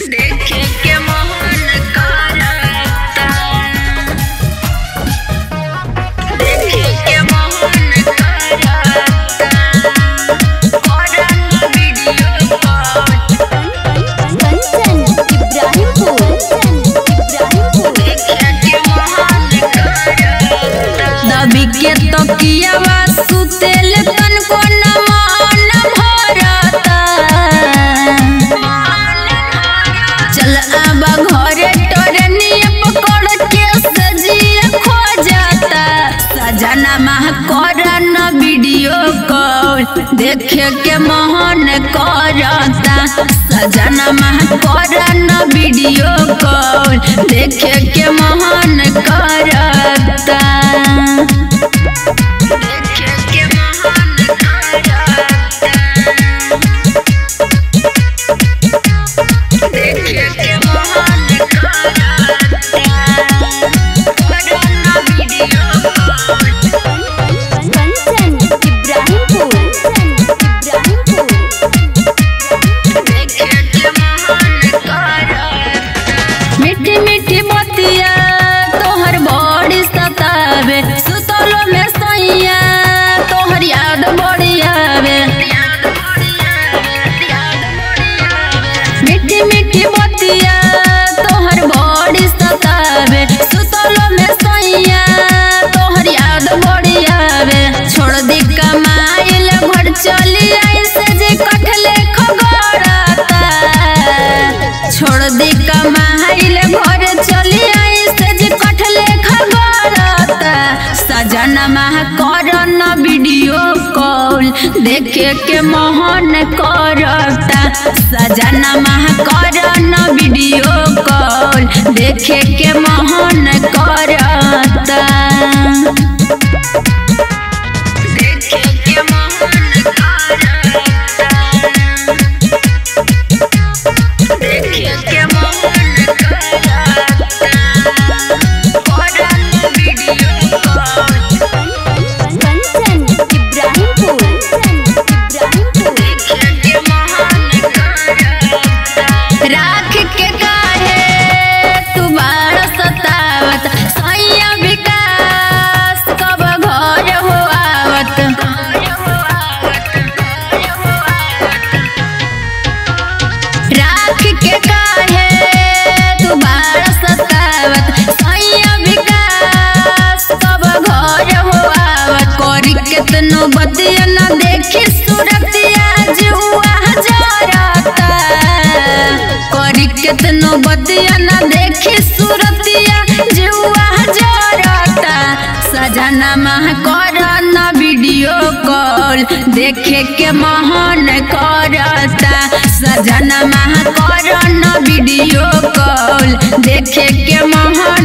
देखे के मोहन करता देखे के मोहन करता करन वीडियो कॉल कंचन इब्राहिमपुर इब्राहिमपुर देखे के मोहन करता दबी के तकियावा सुतेल तन को न मान भरता चल आबा घरे टरनिया पकड़ के सजिया खो जाता सजना माह करन वीडियो कॉल देखे के मोहन करता सजना माह करन वीडियो कॉल देखे के मोहन करता देखे के मोहन करता देखे के मोहन करता करन वीडियो कॉल कंचन इब्राहिमपुर इब्राहिमपुर देखे के मोहन करता मीठी मीठी बतिया तोहर बड़ी सतावे सुतलो में सैया तोहर याद बड़ी आवे याद बढ़िया याद बढ़िया मीठी मीठी बतिया तोहर बड़ी सतावे सुतलो में सैया तोहर याद बड़ी आवे छोड़ दी कमाइल घर चली आई से जे कठले खगड़ता छोड़ दी कमाइल घर चली आई से जे कठले खगड़ता सजन माह करन वीडियो कॉल देखे के मोहन करता सजन माह करन वीडियो कॉल देखे के मोहन करता देखे के मोहन करता देखे के मोहन करता करन वीडियो कॉल कंचन इब्राहिमपुर इब्राहिमपुर देखे के मोहन करता राख के काहे तू बाड़ सतावत सैया विकास कब घर हो आवत घर हो आवत घर हो आवत राख के काहे तू बाड़ सतावत सैया विकास कब घर हो आवत करी केतनो बदिया न देखी सूरतिया जुआ जरता करी केतनो बदिया न देखी सूरतिया जुआ जरता सजना माह करन वीडियो कॉल देखे के मोहन करता सजना माह करन वीडियो कॉल देखे के मोहन